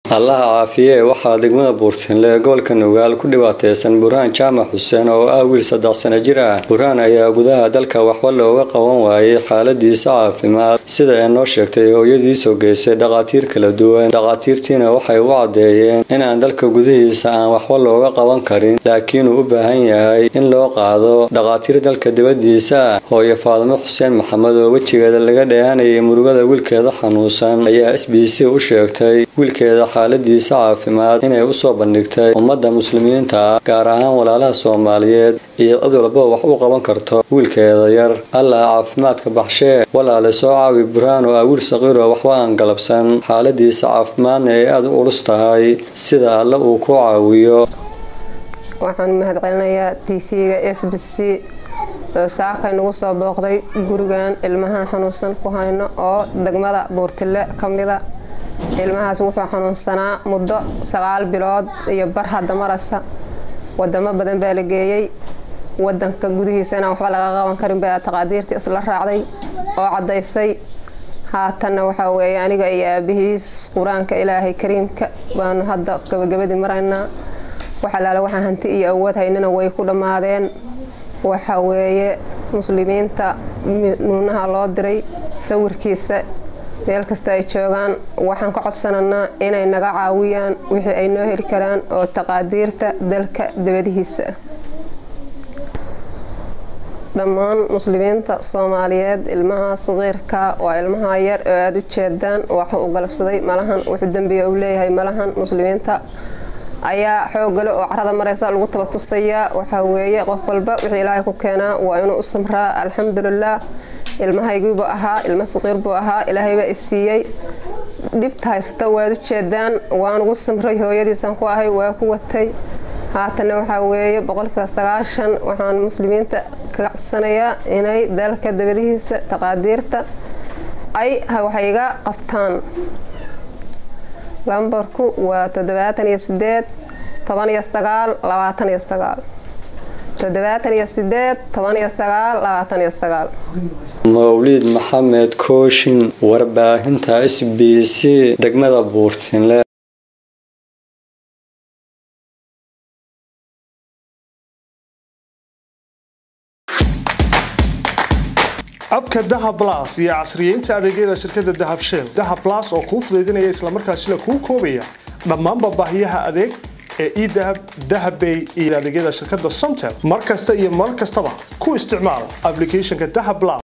allaha caafiye waxaa degmada buurtinle ee gobolka nugaal ku dhibaateysan burhaan jaamac xuseen oo ah wiil saddex sano jir ah burhaan ayaa gudaha dalka waxba looga qaban waayey xaaladiisa caafimaad sida ay noo sheegtay hooyadiisoo geysay dhakhaatiir kala duwan dhakhaatiirtiina waxay u caddeeyeen inaan dalka gudihiisa aan waxba looga qaban karin laakiin uu u baahan yahay in loo qaado dhakhaatiir dalka dibadiisa ah hooyo faadimo xuseen maxamed oo wejigeeda laga dheehanayay murugada wiilkeeda xanuunsan ayaa s b c u sheegtay wiilkeeda xaaladiisa caafimaad inay usoo bandhigtay ummadda muslimiinta ah gaar ahaan walaalaha soomaaliyeed iyo cid walba wax u qaban karto wiilkeeda yar allah caafimaadka baxshee walaale soo caawi burhaan oo ah wiil saqiiroo waxba aan galabsan xaaladiisa caafimaadna ay aada u culus tahay sida alle uu ku caawiyo waxaan mahad celinayaa t v-ga s b c oo saakay nagu soo booqday gurigan ilmaha xanuunsan ku hayno oo degmada buurtile ka mida ilmahaas wuxuu xanuunsanaa muddo sagaal bilood iyo bar hadda marasa wadamo badan baa la geeyey wadanka gudihiisa inaan waxba laga qaban karin baa taqaadiirtii isla raacday oo caddaysay haatanna waxaa weeye aniga iyo aabihiis qur-aanka ilaahay kariimka baanu hadda gabagabadii maraynaa waxalaale waxaan hanti iyo awood haynana way ku dhammaadeen waxa weeye muslimiinta nuunaha loo diray sawirkiisa meel kasta ay joogaan waxaan ka codsananaa inay naga caawiyaan wixii ay noo heli karaan oo taqaadiirta dalka dabadihiisa dhammaan muslimiinta soomaaliyeed ilmaha saqiirka waa ilmaha yar oo aada u jeedaan waxu u galabsaday malahan wuxuu dembiga u leeyahay malahan muslimiinta ayaa xoogale oo carada mareysa lagu taba tusayaa waxaa weeye qof walba wixii ilaahay ku keenaa waa inuu u samraa alxamdulilah ilmahaygiibuu ahaa ilmo saqiir buu ahaa ilaahay baa isiiyey dhibta haysata waad u jeedaan waan ugu samray hooyadiisan ku ahay waa ku watay haatanna waxaa weeye boqolkiiba sagaashan waxaan muslimiinta kaga codsanayaa inay dalka dabadihiisa taqaadiirta ay waxay iga qabtaan lambarku waa toddobaatan iyo sideed toban iyo sagaal labaatan iyo sagaal toddobaatan iyo sideed toban iyo sagaal labaatan iyo sagaal mawliid maxamed kooshin warbaahinta s b c degmada buurtinle abka dahab las iyo casriyeynta adeegyada shirkadda dahab shell dahab las oo kuu fudaydinaya islamarkaasina kuu koobaya dhammaanba baahiyaha adeeg ee edahab dahabbay iyo adeegyada shirkadda somtel mar kasta iyo mar kastaba ku isticmaal aplicathonka dahab las